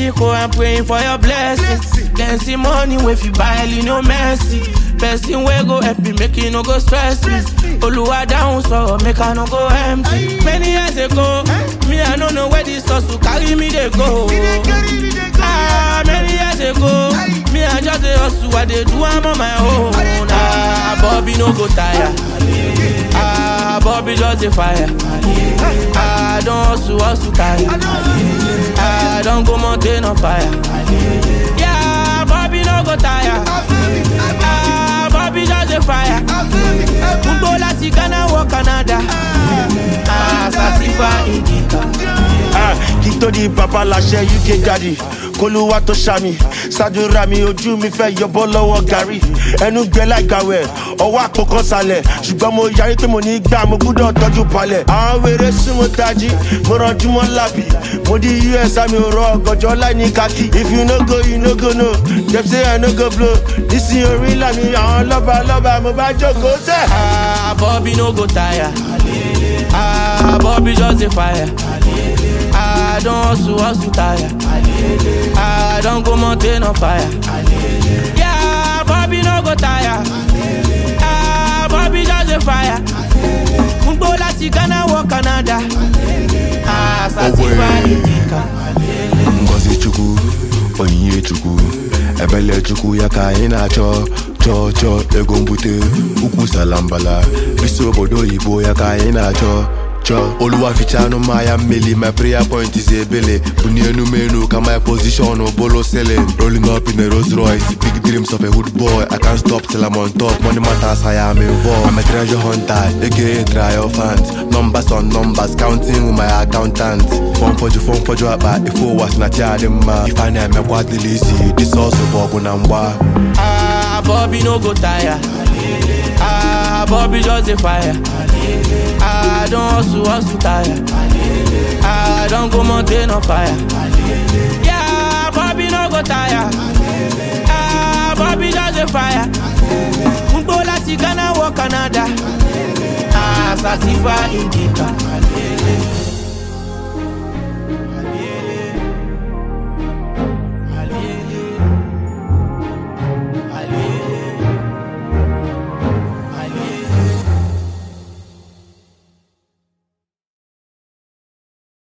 Miracle, I'm praying for your blessings. Then see money if you buy no mercy. Person wey go help me make you no go stress me. Oluwa down so make I no go empty. Many years ago, me I no know where this hustle carry me they go. Ah, many years ago, me I just a hustle, I dey do am on my own. Ah, Bobby no go tire. Ah, Bobby just a fire. Ah, don't hustle, hustle tire. Ah, don't go mountain on fire. Yeah, Bobby no go tire. Ah, Bobby just a fire. Gbogbo láti Ghana wọ Canada. Ah, Sasifa Indica. Ah, kí tó di bàbá láṣẹ uk daddy kólúwà tó ṣàmì ṣàdúrà mi ojú mi fẹ́ yọbọ́ lọ́wọ́ gàrí ẹnu gbẹ láìgbàwẹ̀ ọwọ́ àpò kan sálẹ̀ ṣùgbọ́n mo yarí pé mo ní gbà mo gbúdọ̀ tọ́jú palẹ̀ àwọn wèrè súnmọ́ tají mo rànjú mọ́ lábì mo di us àmì òrò ọ̀gànjọ́ láì ní kákì if you no go you no go no dem say i no go blow nísìnyí orí làmì àwọn lọ́ba lọ́ba mo bá jókòó sẹ́. Ah, Bobby no go tire. Ah, Bobby just a fire. Ah, don't hustle, hustle tire. Ah, don't go mountain on fire. Yeah, Bobby no go tire. Ah, Bobby just a fire. Gbogbo láti Ghana wọ Canada. Ah, Sasifa Indica. ngozi chukwu onyinye chukwu ebele chukwu ya ka anyị na-achọ chọọ chọọ ego mbute ukwu salambala bisi obodo oyibo ya ka anyị na-achọ chọọ oluwa ficha anụ mmanya mmeli my prayer point is ebele bunie enumenu ka my position bolo selling rolling up in a Rolls Royce big dreams of a hood boy I can't stop till I'm on top money matters I am involved I'm a treasure hunter aka triumphant numbers on numbers counting with my accountant fọn fọjụ fọn fọjụ akpa ife ụwa si na chi adị mma ife a na-emekwa dịla isi disọsụ bụ ọgụ na mgba Ah, Bobby no go tire. Ah, Bobby just a fire. Ah, don't hustle, hustle tire. Ah, don't go mountain on fire. Yeah, Bobby no go tire. Ah, Bobby just a fire. Gbogbo láti Ghana wọ Canada. Ah, Sasifa Indica.